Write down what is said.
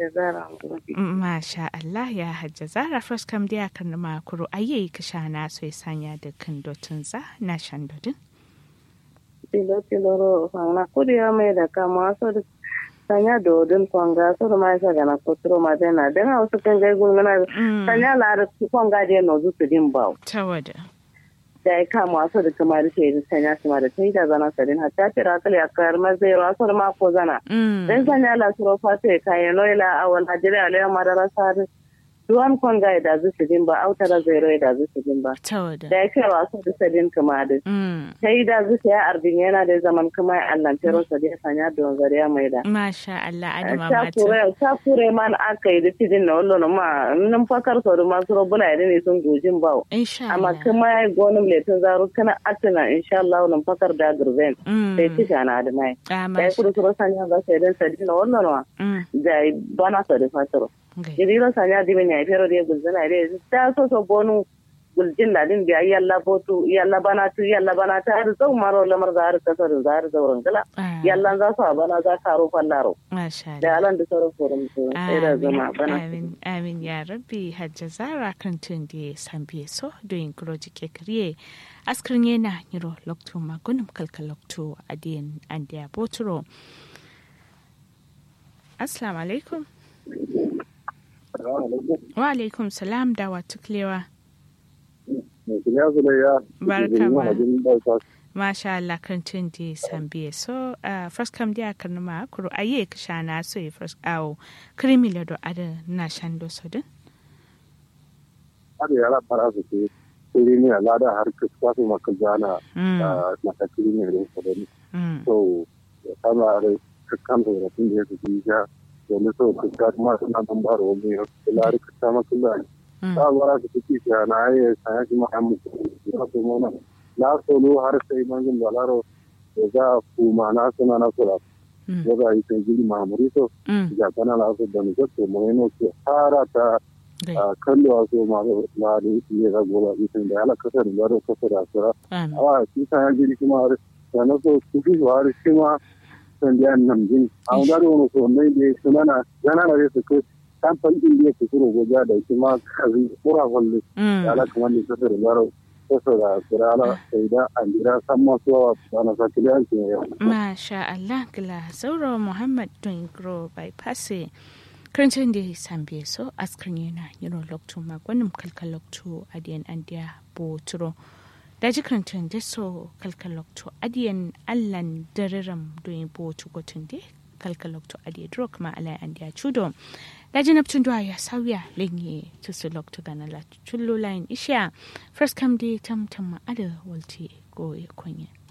hajja zara Masha Allah ya hajja zara first kam dia kan ma kuro aye ka shana so sanya da kan dotun za na shan dodin. tilo tilo ro fanga kuri ya mai da kama so da sanya dodin kwanga so da mai saga na kotro ma dena dena wasu kan gai gulmana sanya la da kwanga de no zu su din bawo Tawada. da ya kama wasu da kuma da sai sanya su ma da tai da zana sadin hatta tira kale akar ma zai ro so da ma ko zana Mm. dan sanya la suro fa sai kai no ila awal hajira ale madara sa duwan kwanga da zu su din ba autara zai ro da zu su din ba Tawada. da ya kai wasu da sadin kuma da Mm. sai da zuciya ya arbin yana da zaman kuma ya allantero sa da sanya don zariya mai da Masha Allah adama ta mata. kure ta kure man aka yi da tidin na wallo ma nan fakar so da masu robuna ya ne sun gojin bawo Insha amma Allah. kuma ya gonin letin zaru kana atina insha Allah nan fakar da gurben Mm. sai ci na da mai Ah, da ya Masha. kudu kuro sanya ba sai dan sadi na wallo ma Mm. da bana sa da fataro Gai. jiriro sanya dimin ya fero da gulzana da ta so so bonu guljin ladin biya yalla botu yalla bana tu yalla bana ta har zau maro lamar da har kasar da har zauren gala Ah, yalla za su a bana za ka ro fallaro Masha Allah. da alan da sauran forum su sai da zama Amin, bana amin, amin ya rabbi hajja zara kan tun da ya san biye so doyin kuroji ke kariye askirin yana yiro lokto magunum kalka lokto adiyan an da ya boturo assalamu alaikum wa alaikum salam da wa tuklewa Barka ma. masha Allah kan tun da ya san biye so uh, first kam da kan ma kuro aye ka shana so ya first awo krimi lado ada na shando sodin har yara fara su ke kuri ne a lada har kusa su maka zana Mm, na takiri ne da su da ni mm, so ya kama da kakkan da ya tun da ya su ji ja domin so kuka kuma suna nan ba da wani ya kula da kusa maka da mm. ta bara su kuki shi na ya sanya shi ma hamu ya su mana na solo har sai mangin balaro ya za kuma na suna na sura Mm. ya za yi sai giri mamuri so Mm, ya kana na su da ni ko mu ne ke fara ta gai. a kallo a so ma da da ya ga gola itin da ala kasar da da kasar da sura Amin. awa shi sa ya giri kuma har da na so su fi har shi ma san da nan din a ga da wani so mai da su mana yana da su ko kan fan din da su suro goja da shi ma kazi kura kullu Mm. da ala kuma ni kasar da da kasar da sura ala sai da an jira san ma so wa na sa kiliyan ke ya Masha Allah gila sauro Muhammad Dungro bypass karancin da ya sambe so askrin yana yiro lokto magwanin kalkal lokto adiyan andiya boturo da ji karancin da so kalkal lokto adiyan allan dariram doyin botu gotun da kalkal lokto adiya duro kuma alai andiya chudo da ji naptun duwa ya sauya lenye tusu lokto gana la chullo lain isha first come day tam tam ada walte go ya kunya